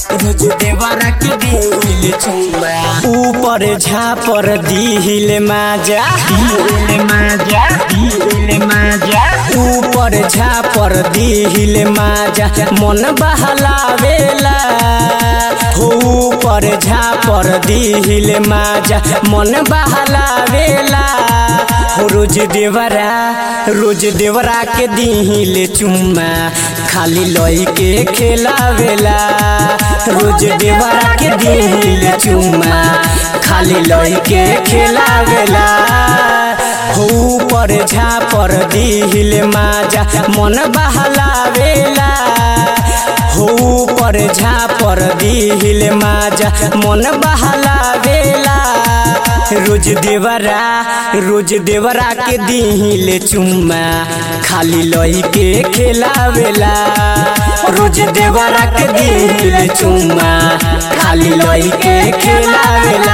रोज देवरा के दिल चुम्मा ऊपर झापर दिल माजा दिल माजा दिल माजा ऊपर झापर दिल माजा मन बहलावेला हो ऊपर झापर दिल माजा मन बहलावेला हो रोज देवरा रोज देवरा के दिल चुम्मा खाली लई के खेलावेला रोज देवरा के दिल चुम्मा खाली लई के खेलावेला हो ऊपर झापर दिल माजा मन बहलावेला हो ऊपर झापर दिल माजा मन बहलावेला रोज देवरा रोज देवरा के दिल चुम्मा खाली लई के खेलावेला रोज देवरा के दिल चुम्मा खाली लई के खेलावेला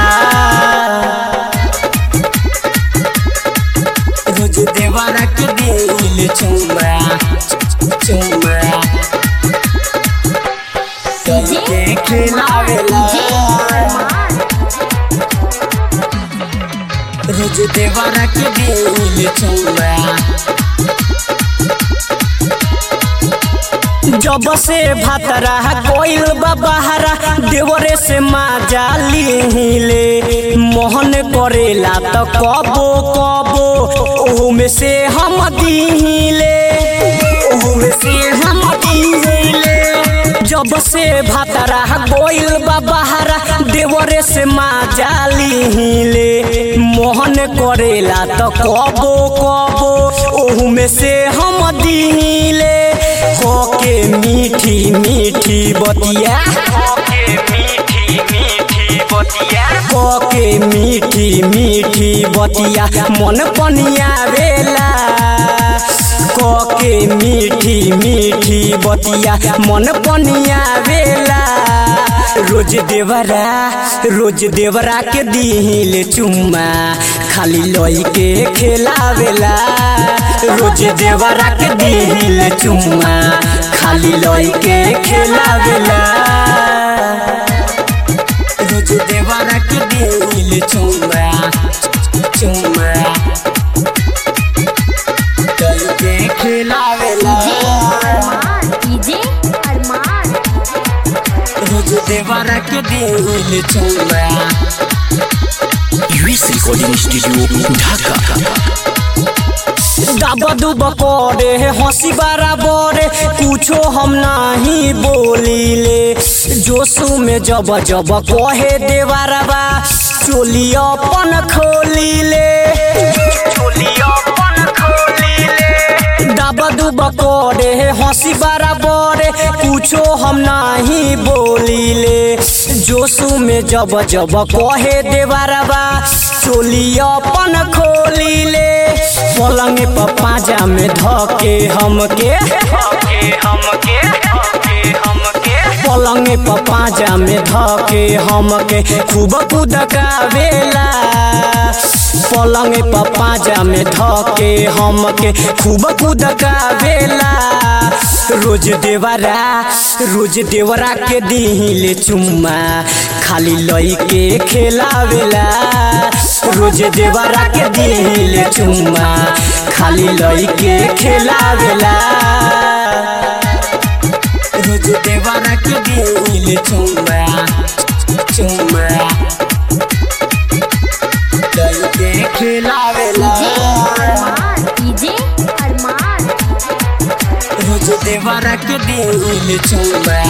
रोज देवरा के दिल चुम्मा चुम्मा लई के खेलावेला रोज देवरा के दिल चुम्मा जब से भातरा कोइल बहारा देवरे से माजा लीले मोहन करेला तो कबो कबो ओहू में से हम दीले ओहू में से हम दीले जब से भातरा कोइल बहारा देवरे से माजा लीले मोहन करेला तो कबो कबो ओहू में से हम दीले होके मीठी मीठी बतिया होके मीठी मीठी बतिया होके मीठी मीठी बतिया मन पनिया वेला कोके मीठी मीठी बतिया मन पनिया वेला रोज देवरा रोज देवरा के दिल चुम्मा खाली लई के खेलावेला रोज देवरा के दिल चुम्मा खाली लई के खेलावेला रोज देवरा के दिल चुम्मा चुम्मा लई के खेलावेला डीजे अरमान रोज देवरा के दिल चुम्मा यूएस रिकॉर्डिंग स्टूडियो ढाका दाबा दुब करे हंसी बराबर कुछो हम नहीं बोलीले जोशु में जब जब कहे देवरबा चोली अपन खोलीले चोली अपन खोलीले दाबा दुब करे हंसी बराबर कुछो हम नहीं बोलीले जोशु में जब जब कहे देवरबा चोली अपन खोलीले पलंग पर पाजा में धके हमके पलंग पर पाजा में धके हमके खूब कुदकावेला पलंग पर पाजा में धके हमके खूब कुदकावेला रोज देवरा रोज देवरा के दिल चुम्मा खाली लई के खेलावेला रोज देवरा के दिल चुम्मा खाली लई के खेलावेला रोज देवरा के दिल चुम्मा चुम्मा लई के खेलावेला अरमान डीजे अरमान रोज देवरा के दिल चुम्मा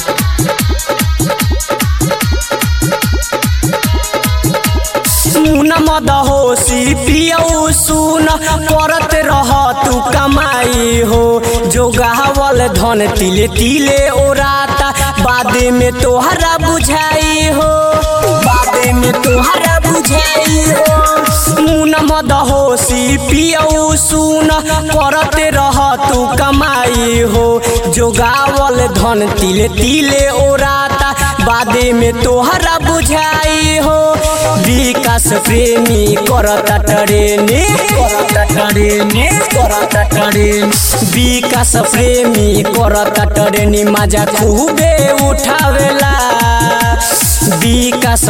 सुन मद होशी पियऊ सुन करत रह तू कमाई हो जो गावल धन तिले तिले ओराता बादे में तोहरा बुझाई हो बादे में तोहरा बुझाई हो मुन मद होशी पियऊ सुन करत रह तू कमाई हो जो गावल धन तिले तिले ओराता बादे में तोहरा बुझाई हो विकास प्रेमी करता टरेने करता टरेने करता टरेन विकास प्रेमी करता टरेनी मजा खूबे उठावेला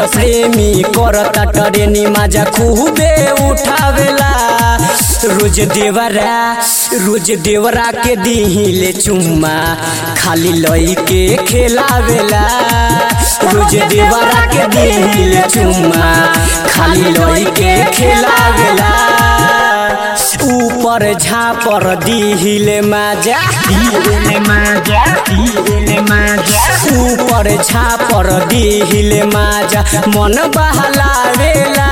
प्रेमी करता टरेनी माजा खूबे उठावेला रोज देवरा रोज देवरा के दिहिले चुम्मा खाली लई के खेलावेला रोज देवरा के दिहिले चुम्मा खाली लई के खेलावेला ऊपर झापर दिहिले माजा दिहिले माजा दिहिले माजा ऊपर झापर दिहिले माजा मन बहलावेला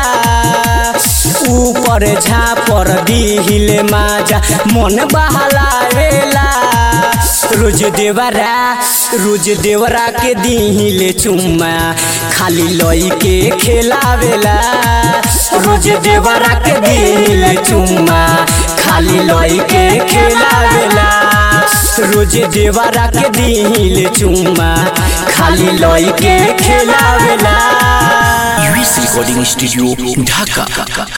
ऊपर झापर दिहिले माजा मन बहलावेला रोज देवरा रोज देवरा के दिहिले चुम्मा खाली लई के खेलावेला रोज देवरा के दिहिले चुम्मा खाली लई के खेलावेला रोज देवरा के दिहिले चुम्मा खाली लई के खेलावेला यूएस रिकॉर्डिंग स्टूडियो ढाका